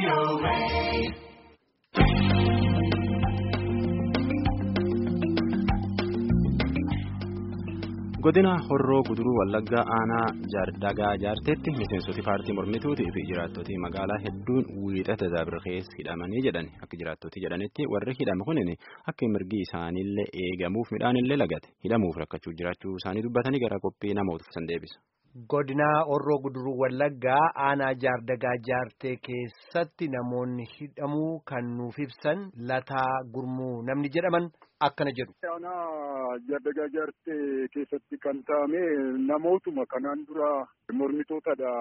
godina horroo guduruu wallaggaa aanaa jaardagaa jaarteetti miseensoti paartii mormituutii fi jiraattota magaalaa hedduun wiixata dabarkees hidhamanii jedhan akka jiraattoti jedhanitti warri hidhame kunin akka mirgi isaaniillee eegamuuf midhaanillee lagate hidhamuuf rakkachuu jiraachuu isaanii dubbatanii gara qophii namoota san deebisa. Godinaa Horroo Guduruu Wallaggaa aanaa jaardagaa jaartee keessatti namoonni hidhamuu kan nuuf ibsan lataa gurmuu namni jedhaman akkana jedhu. Aanaa jaardagaa jaartee keessatti kan taa'ame namootuma kanaan dura mormitootadha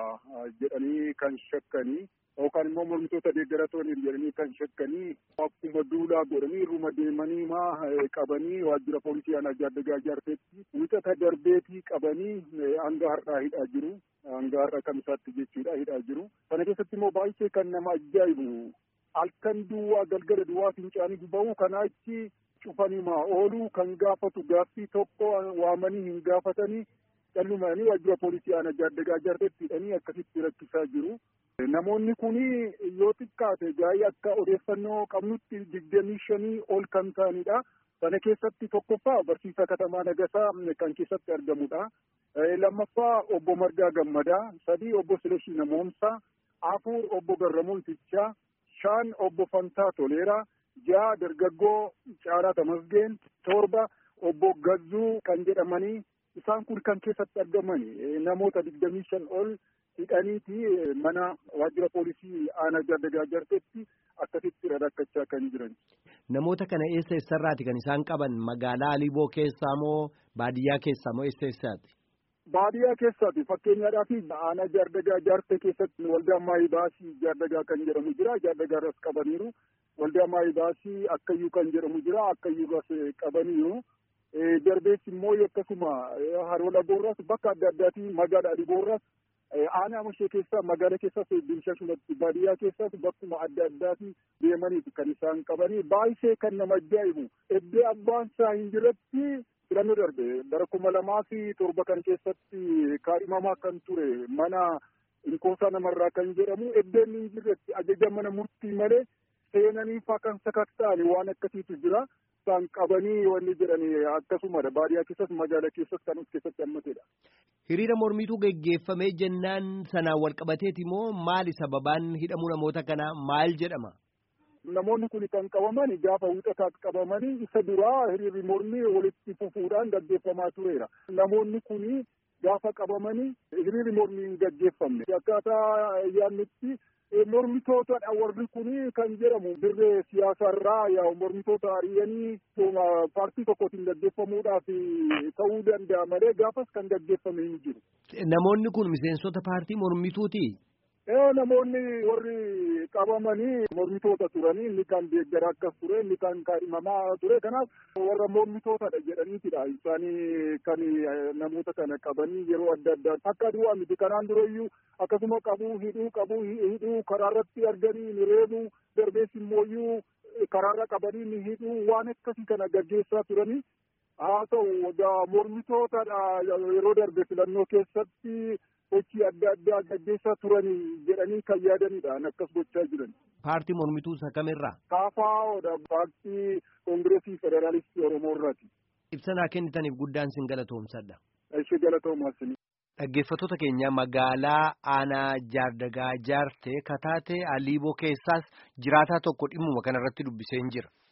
jedhanii kan shakkanii yookaan immoo mormitoota deeggaratoonni jedhanii kan shakkanii akkuma duulaa godhanii irruma deemanii maa qabanii waajjira poolisii aanaa jaardagaa jaarteetti wixata darbeetii qabanii hanga har'aa hidhaa jiru. Hanga har'a kamisaatti jechuudha hidhaa jiru. Kana keessatti immoo baay'ee kan nama ajaa'ibu halkan duwwaa galgala duwwaa fincaanii ba'u kanaa achi cufanimaa ooluu kan gaafatu gaaffii tokko waamanii hin gaafatanii dhallumaanii waajjira poolisii aanaa jaardagaa jaarteetti hidhanii akkasitti rakkisaa jiru. Namoonni kun yoo xiqqaate gaa'ii akka odeeffannoo qabnutti digdamii shanii ol kan ta'anidha. Sana keessatti tokkoffaa barsiisaa katamaa Nagasaa kan keessatti argamudha. Lammaffaa obbo Margaa Gammadaa, sadii obbo Sileshii Namoomsaa, afur obbo Garramuu Itichaa, shan obbo Fantaa Toleeraa, ja'a dargaggoo Caalaa Tamasgeen, torba obbo Gazzuu kan jedhamanii isaan kun kan keessatti argamani namoota digdamii shan ol hidhaniiti mana waajjira poolisii aanaa jaardagaa jaarteetti akkasitti rakkachaa kan jiran. Namoota kana eessa eessarraati kan isaan qaban magaalaa Aliboo keessaa moo baadiyyaa keessaa moo eessa eessaati? Baadiyyaa keessaati fakkeenyaadhaaf aanaa jaardagaa jaartee keessatti waldaa maayibaasii jaardagaa kan jedhamu jira jaardagaa irras qabaniiru waldaa maayibaasii akkayyuu kan jedhamu jira akkayyuu irras qabaniiru. Darbees immoo akkasuma haroo laboorras bakka adda addaatii magaalaa Aliboorras aanaa mashee keessaa magaala keessas bilshashumatti baadiyyaa keessas bakkuma adda addaatii deemaniiti kan isaan qabanii baay'ee kan nama ajaa'ibu eddee abbaan isaa hin jirretti filannoo darbe bara kuma lamaa fi torba kan keessatti kaadhimamaa kan ture mana inkoosaa namarraa kan jedhamu eddeen hin jirretti ajaja mana murtii malee seenaniifaa kan sakatta'ani waan akkasiitu jira. isaan qabanii wanni jedhani akkasumadha baadiyyaa keessas magaalaa keessas kan of keessatti hammatedha. Hiriira mormiitu geggeeffamee jennaan sanaan wal qabateeti moo maali sababaan hidhamuu namoota kanaa maal jedhama? Namoonni kun kan qabaman gaafa wixataa qabamanii isa duraa hiriirri mormii walitti fufuudhaan gaggeeffamaa tureera. Namoonni kun gaafa qabamanii hiriirri mormii hin gaggeeffamne. Akkaataa yaadnutti mormitootadha warri kun kan jedhamu dirree siyaasaarraa yaa mormitoota ari'anii paartii tokkotiin gaggeeffamuudhaaf ta'uu danda'a malee gaafas kan gaggeeffame hin jiru. Namoonni kun miseensota paartii mormituuti. Namoonni warri qabamanii mormitoota turanii inni kan deeggara akkas ture inni kan kaadhimamaa ture kanaaf warra mormitootadha jedhaniitidha isaanii kan namoota kana qabanii yeroo adda addaa akka du'aa miti kanaan durayyuu akkasuma qabuu hidhuu qabuu hidhuu karaarratti arganii ni reebuu darbees immooyyuu karaarra qabanii ni hidhuu waan akkasii kana gaggeessaa turanii haa ta'u mormitootadha yeroo darbe filannoo keessatti hojii adda addaa gaggeessaa turanii jedhanii kan yaadanidha akkas gochaa jiran. Paartii mormituu isa kamirraa? KFO'dha paartii koongireesii federaalistii Oromoo irraati. Ibsanaa kennitaniif guddaan sin galatoomsadha. Ishee galatoomaasini. Dhaggeeffattoota keenya magaalaa aanaa jaardagaa jaartee kataatee aliiboo keessaas jiraataa tokko dhimmuma kanarratti dubbisee hin jira.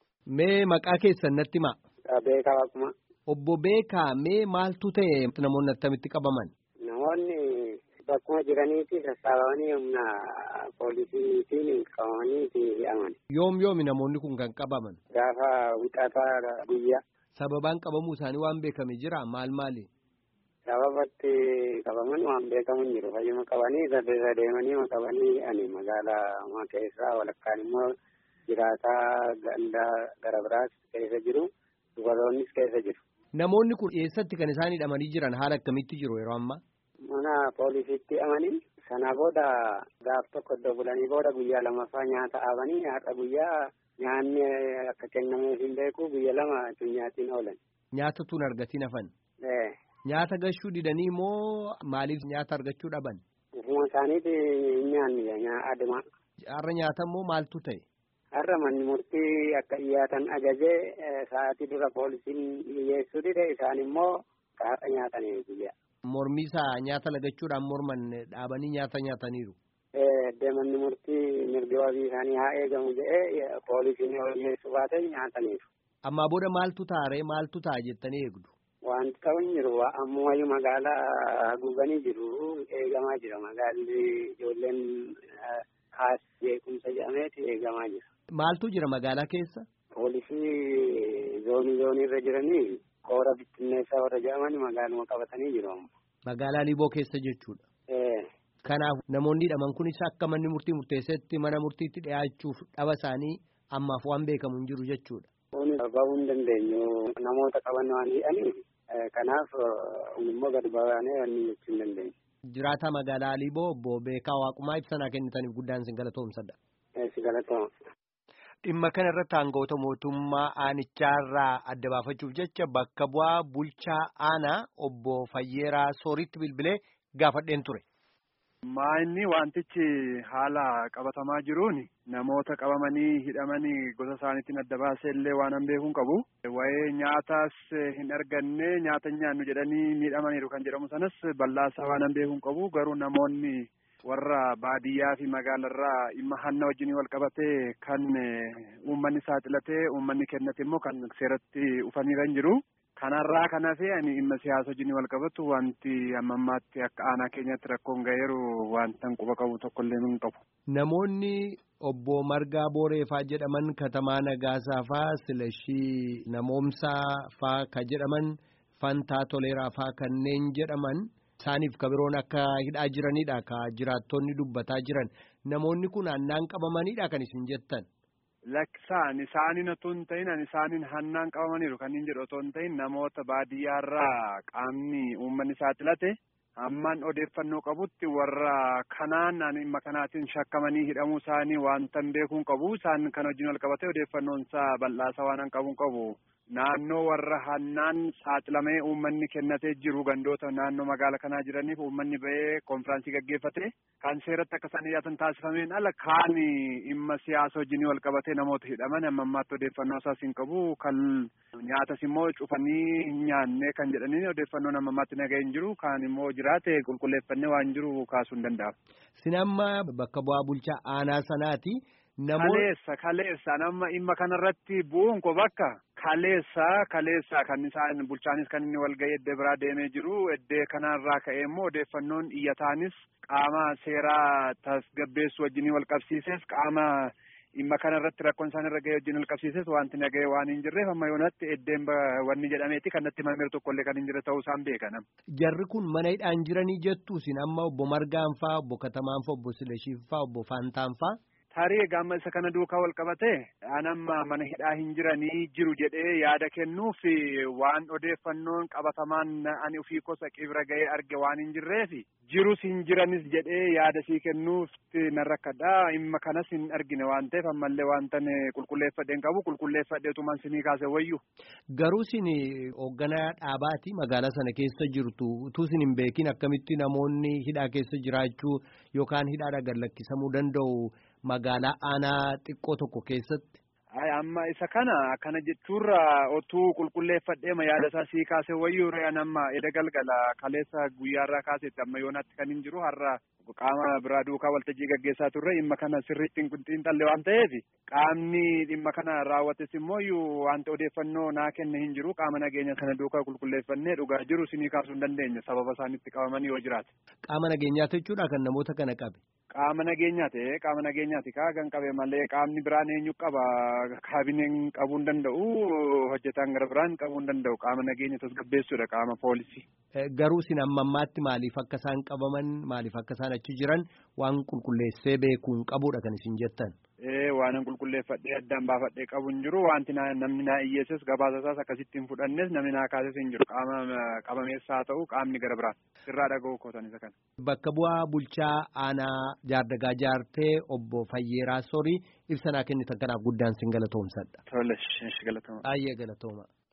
Mee maqaa keessan natti himaa? Beekaa Waaquma. Obbo Beekaa mee maaltu ta'e namoonni attamitti qabaman? Namoonni bakkuma jiraniiti sassaabamanii humna poolisiitiin qabamanii hidhaman. Yoom yoomi namoonni kun kan qabaman? Gaafa wixataa guyyaa. Sababaan qabamuu isaanii waan beekame jira maal maali? Sababatti qabaman waan beekamu hin jiru. Fayyuma qabanii saddeesa deemanii qabanii ani magaalaa keessaa walakkaan immoo jiraataa gandaa gara biraas keessa jiru. Dubaroonnis keessa jiru. Namoonni kun eessatti kan isaan hidhamanii jiran haala akkamitti jiru yeroo ammaa? Mana poolisiitti hidhamanii sana booda gaaf tokko iddoo bulanii booda guyyaa lamaffaa nyaata dhaabanii har'a guyyaa nyaanni akka kennameef hin beeku guyya lama nyaatiin oolan. Nyaata tun argatiin hafan? Nyaata gashuu didanii moo maaliif nyaata argachuu dhaban? Ufuma isaaniiti nyaanni aduma. har'a nyaatamoo maaltu ta'e? Har'a manni murtii akka dhiyaatan ajajee sa'aatii dura poolisiin dhiyeessuu dide isaan immoo har'a nyaatanii guyyaa. Mormii isaa nyaata lagachuudhaan morman dhaabanii nyaata nyaataniiru. Manni murtii mirga wabii isaanii haa eegamu jedhee poolisiin yoo dhiyeessuu baate nyaataniiru. Ammaa booda maaltu taaree maaltu ta'a jettanii eegdu? Wanti ta'u hin jiru ammumayyuu magaalaa haguuganii jiru eegamaa jira magaalli ijoolleen kaas jeequmsa jedhameeti eegamaa jira. Maaltu jira magaalaa keessa? Poolisii zoonii zoonii irra jiranii koora bittinneessaa warra jedhaman magaaluma qabatanii jiru amma. Magaalaa Liiboo keessa jechuudha. Kanaaf namoonni hidhaman kunis akka manni murtii murteessetti mana murtiitti dhiyaachuuf dhaba isaanii ammaaf waan beekamu hin jiru jechuudha. Kun bahuu hin dandeenyu namoota qaban waan hidhaniif kanaaf immoo gad baanee wanni jechuu hin dandeenyu. Jiraataa magaalaa Liiboo obbo Beekaa Waaqumaa ibsanaa kennitaniif guddaan isin galatoomsadha. Si galatooma. Dhimma kana irratti aangawoota mootummaa aanichaarraa adda baafachuuf jecha bakka bu'aa bulchaa aanaa obbo Fayyeeraa Sooritti bilbilee gaafadheen ture. Maayinni wantichi haala qabatamaa jiruun namoota qabamanii hidhamanii gosa isaaniitiin adda baasee illee waan an beekuun qabu. Wayee nyaatas hin arganne nyaata nyaannu jedhanii miidhamaniiru kan jedhamu sanas bal'aasaa waan an beekuun qabu garuu namoonni warra baadiyyaa fi magaalarraa dhimma hanna wajjin wal qabatee kan uummanni saaxilatee uummanni kennate immoo kan seeratti ufaniiran jiru. Kanarraa kan hafe ani dhimma siyaasa wajjin wal qabatu wanti amma ammaatti akka aanaa keenyatti rakkoon ga'eeru wanta quba qabu tokkollee hin qabu. Namoonni obbo Margaa Booreefaa jedhaman Katamaa Nagaasaa faa Silashii Namoomsaa faa ka jedhaman Fantaa Toleeraa faa kanneen jedhaman isaaniif kabiroon akka hidhaa jiranidha ka jiraattonni dubbataa jiran namoonni kun hannaan qabamanidha kan isin jettan. Lakkisaan isaaniin otoo hin ta'in ani isaaniin hannaan qabamaniiru kan hin jedhu otoo hin ta'in namoota baadiyyaarraa qaamni uummanni saaxilate hammaan odeeffannoo qabutti warra kanaan ani dhimma kanaatiin shakkamanii hidhamuu isaanii wanta hin beekuun qabu isaan kan wajjin wal qabatee odeeffannoon isaa bal'aasaa waan hin qabuun qabu. Naannoo warra hannaan saaxilamee uummanni kennatee jiru gandoota naannoo magaala kanaa jiraniif uummanni ba'ee konfiraansii gaggeeffate kan seeratti akka isaan dhiyaatan taasifameen ala kaan dhimma siyaasa wajjin wal qabatee namoota hidhaman amma ammaatti odeeffannoo isaas hin qabu kan nyaatas immoo cufanii hin nyaanne kan jedhanii odeeffannoon amma ammaatti nagahee hin jiru kaan immoo jiraate qulqulleeffannee waan jiru kaasuu hin danda'amu. Sin amma bakka bu'aa bulchaa aanaa sanaati. Kaleessa kaleessa nama dhimma kanarratti bu'uun ko bakka kaleessa kaleessa kan isaan bulchaanis kan inni walga'ii eddee biraa deemee jiru eddee kanarraa ka'ee immoo odeeffannoon iyyataanis qaama seeraa tasgabbeessu wajjin wal qabsiises qaama dhimma kanarratti rakkoon isaan irra ga'ee wajjin wal qabsiises wanti naga'ee waan hin jirreef amma yoonatti eddeen wanni jedhameeti kan natti mameeru tokkollee kan hin jirre ta'uu isaan beekanam. Jarri kun mana hidhaan jiranii jettu isin amma obbo Margaan faa obbo Katamaan faa obbo Sileshiif faa obbo Faantaan faa. Tarii gaamma isa kana duukaa wal qabatee anamma mana hidhaa hin jiranii jiru jedhee yaada kennuuf waan odeeffannoon qabatamaan ani ofii kosa qibra ga'ee arge waan hin jirreef jirus hin jiranis jedhee yaada sii kennuuf nan rakkadha dhimma kanas hin argine waan ta'eef ammallee wantan qulqulleeffadheen qabu qulqulleeffadheetuman sinii kaase wayyu. Garuu sin hoogganaa dhaabaati magaalaa sana keessa jirtu utuu sin hin beekin akkamitti namoonni hidhaa keessa jiraachuu yookaan hidhaadha gallakkisamuu danda'u. magaalaa aanaa xiqqoo tokko keessatti. Ay amma isa kana kana jechuurra otuu qulqulleeffadhee yaada isaa sii kaase wayyuu re'an amma eda galgala kaleessa guyyaarraa kaasetti amma yoonaatti kan hin jiru har'a qaama biraa duukaa waltajjii gaggeessaa turre dhimma kana sirriitti hin xiinxalle waan ta'eef qaamni dhimma kana raawwates immoo wanta odeeffannoo naa kenne hin jiru qaama nageenya sana duukaa qulqulleeffannee dhugaa jiru sinii kaasuu hin dandeenya sababa isaanitti qabamanii yoo jiraate. Qaama nageenyaati jechuudha kan namoota kana qabe. Qaama nageenyaati qaama nageenyaati kaa kan qabe malee qaamni biraan eenyu qaba kaabineen qabuu hin danda'u hojjetaan gara biraan qabuu hin danda'u qaama nageenya tasgabbeessuudha qaama poolisii. Garuu sin amma ammaatti maaliif akka isaan qabaman maaliif akka isaan achi jiran waan qulqulleessee beekuun qabuudha kan isin jettan. Ee waan qulqulleeffadhee addaan baafadhee qabu hin jiru wanti namni naa iyyeesses gabaasa isaas akkasitti hin fudhannes namni naa kaases hin jiru qaama qabameessa haa ta'u qaamni gara biraa sirraa dhaga'u kootan isa kana. Bakka bu'aa bulchaa aanaa jaardagaa jaartee obbo Fayyeeraa Sorii ibsa naa kennitan kanaaf guddaan sin galatoomsadha. Tole, galatooma. Baay'ee galatooma.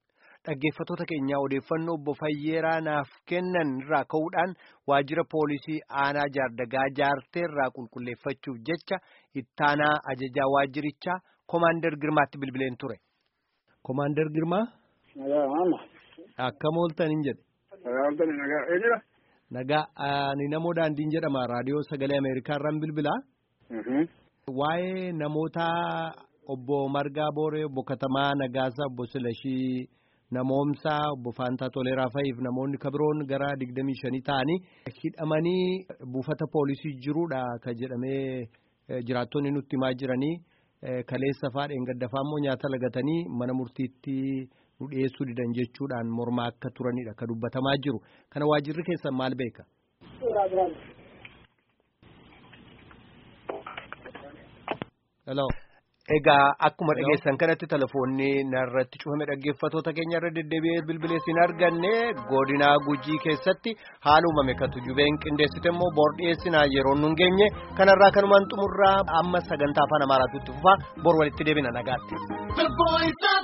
dhaggeeffatoota keenyaa odeeffannoo obbo Fayyeeraa naaf kennan irraa ka'uudhaan waajjira poolisii aanaa jaardagaa jaartee irraa qulqulleeffachuuf jecha ittaanaa ajajaa waajjirichaa Komaander Girmaatti bilbileen ture. Komaander Girmaa. Akkam ooltaniin jedhe. Nagaa ani namoo daandiin jedhama raadiyoo sagalee Ameerikaa irraan bilbilaa. Waa'ee namoota obbo Margaa Booree, obbo Katamaa Nagaasaa, obbo Silashii Namoomsaa, obbo Faantaa Toleeraa fa'iif namoonni kabiroon gara digdamii shanii ta'anii hidhamanii buufata poolisii jiruudha kan jedhamee jiraattonni nutti himaa jiranii kaleessa faadheen gaddafaa immoo nyaata lagatanii mana murtiitti nu dhiyeessuu didan jechuudhaan mormaa akka turanidha kan dubbatamaa jiru. Kana waajjirri keessan maal beeka? Hello. Egaa akkuma dhageessan kanatti telefoonni narratti cufame dhaggeeffatoota keenya irra deddeebi'ee bilbileessin arganne godinaa gujii keessatti haala uumame kan tujubeen qindeessite immoo bor dhiyeessinaa yeroo nun geenye kanarraa kanumaan xumurraa amma sagantaa afaan amaaraatu itti fufaa bor walitti deebina nagaatti.